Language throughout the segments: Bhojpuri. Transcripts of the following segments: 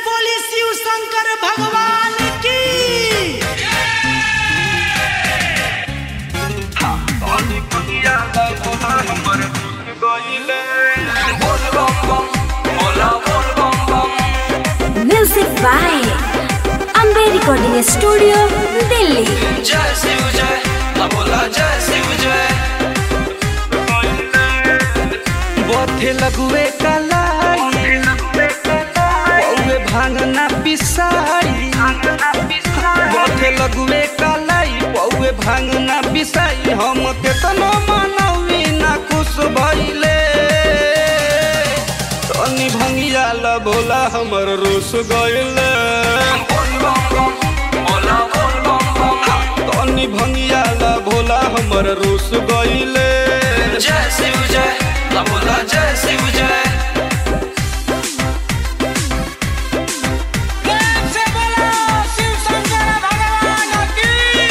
बोली शिव शंकर भगवान की Music by Ambe Recording Studio, Delhi. जय शिव जय बोला जय शिव जय बथे लगुए कलाई पौवे भांगना पिसाई बथे लगुए कलाई पौवे भांगना पिसाई हम केतनो मनौवी ना खुश भइले तनी भंगिया ल भोला हमर रुस गइले बोल बम बम बोला बोल बम बम तनी भंगिया ल भोला हमर रुस गइले जय शिव जय बोला जय शिव जय प्रेम से बोलो शिव शंकर भगवान की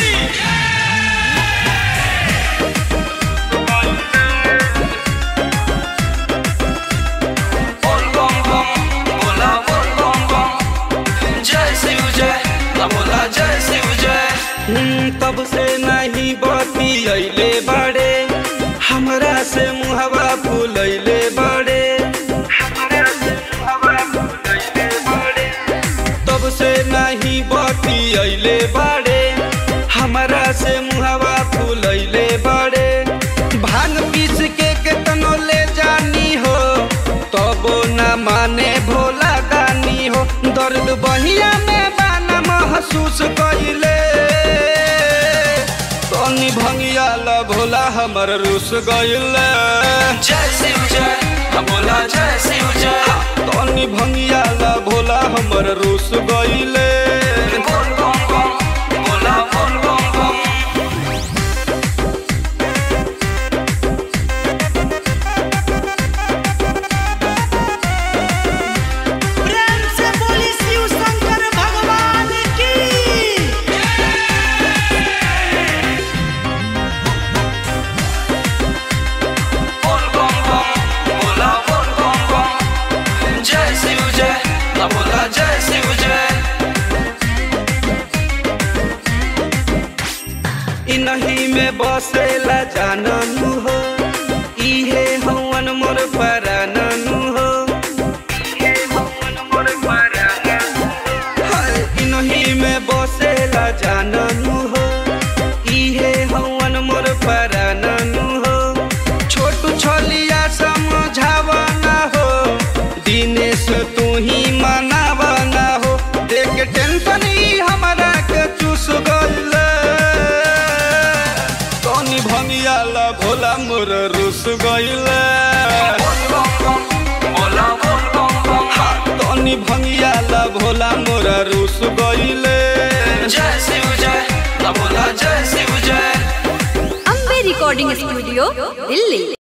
बोल बम बम बोला बोल बम बम जय शिव जय बोला जय शिव जय हम्म, तब से नहीं बती अइले बड़े हमरा से मुहवा फूलैले बड़े हमरा से मुहवा फूलैले बड़े। तब से नहीं बती अइले बड़े हमरा से मुहवा फूलैले बड़े भांग पीस के केतनो ले जानी हो तबो न माने भोला दानी हो दर्द बहिया में बाना महसूस कइले तनी भंगिया ल भोला हमर रुस गइले जय शिव जय बोला जय शिव जय तनी भंगिया ल भोला हमर रुस गइले बोल बम बम बोला बोल बम बम प्रेम से बोली शिव शंकर भगवान की बोल बम बम बोला बोल बम बम जय शिव जय बोला जय शिव जय इनही में बसेला जाननु हो इहे हवन मोर पराननु हो इहे हवन मोर पराननु हो। हाय, इनही में बसेला जाननु हो इहे हवन मोर पराननु हो छोटू छोलिया समझावना हो दिनेश तू ही मनावना हो देख टेंशन ही हमरा के चूस गइले तनी भंगिया ला भोला मोर रुस गइले बोल बम बम बोला बोल बम बम तनी भंगिया ला भोला मोर रुस गइले जय शिव जय बोला जय शिव जय Ambe Recording Studio, Delhi.